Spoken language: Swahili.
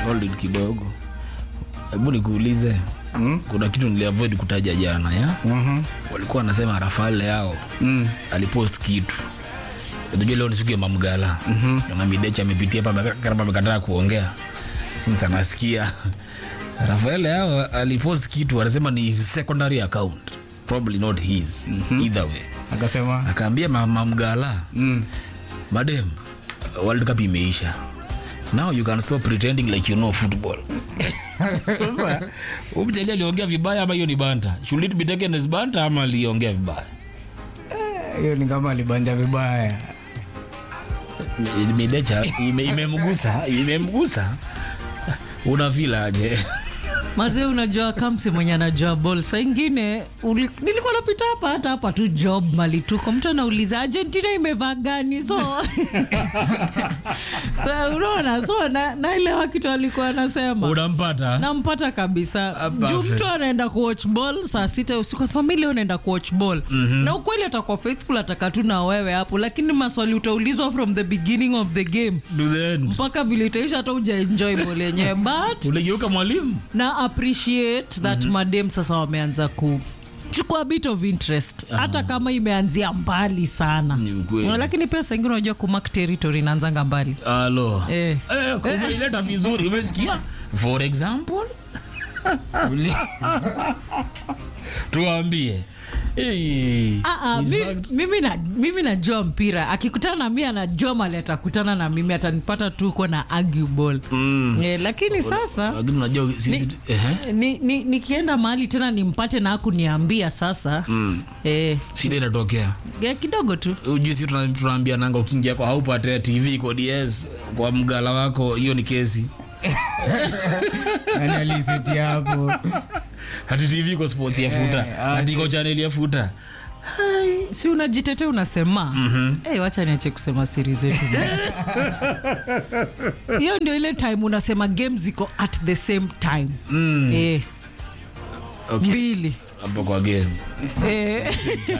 hold it kidogo hebu nikuulize mm? kuna kitu niliavoid kutaja jana ya Mhm. walikuwa wanasema rafael leao Mm. alipost kitu najua leo ni siku ya mamgala mm-hmm. na midecha amepitia hapa kama amekataa kuongea since anasikia rafael leao alipost kitu anasema ni his secondary account probably not his mm-hmm. either way akasema akaambia ma- mamgala mm. madem world cup imeisha now you can stop pretending like you know football sasa umjali aliongea vibaya ama hiyo ni banta should it be taken as banta ama aliongea vibaya hiyo ni kama alibanja vibaya midecha ime- imemgusa imemgusa unafila aje mazee unajua kamsi mwenye anajua bol saa ingine uli- nilikuwa napita hapa hata hapa tu job mali tuko mtu anauliza argentina imevaa gani so sa unaona so na- naelewa kitu alikuwa anasema unampata nampata kabisa Ah, juu perfect. mtu anaenda kuwatch ball saa sita usiku asema mi leo naenda kuwatch ball na ukweli atakuwa faithful ataka tu na wewe hapo lakini maswali utaulizwa from the beginning of the game Do the end. mpaka vile itaisha hata ujaenjoy ball yenyewe but uligeuka mwalimu na appreciate that madem sasa wameanza ku chukua bit of interest hata kama imeanzia mbali sana Ni ukweli. lakini pia saa ingine unajua kumak territory inaanzanga mbali alo Eh. Eh, umeileta vizuri umesikia for example tuambie Eh, Ah, ah, in mi- fact, mimi na- mimi najua mpira akikutana na mi anajua mali atakutana na mimi atanipata tu uko na arguable mm, eh, lakini sasa lakini unajua sisi ehe, ni, ni, nikienda mahali tena nimpate na akuniambia sasa mm, eh, shida inatokea ya kidogo tu ujui si tuna- tunaambia nanga ukiingia kwa haupate tv kwa ds kwa mgala wako hiyo ni kesi yani aliseti hapo hati tv iko sports ya futa Eh, hati iko channel ya futa si unajitetea unasema mm-hmm. hey, wacha niache kusema siri zetu hiyo ndio ile time unasema game ziko at the same time Mm, eh, okay. mbili hapo kwa game eh.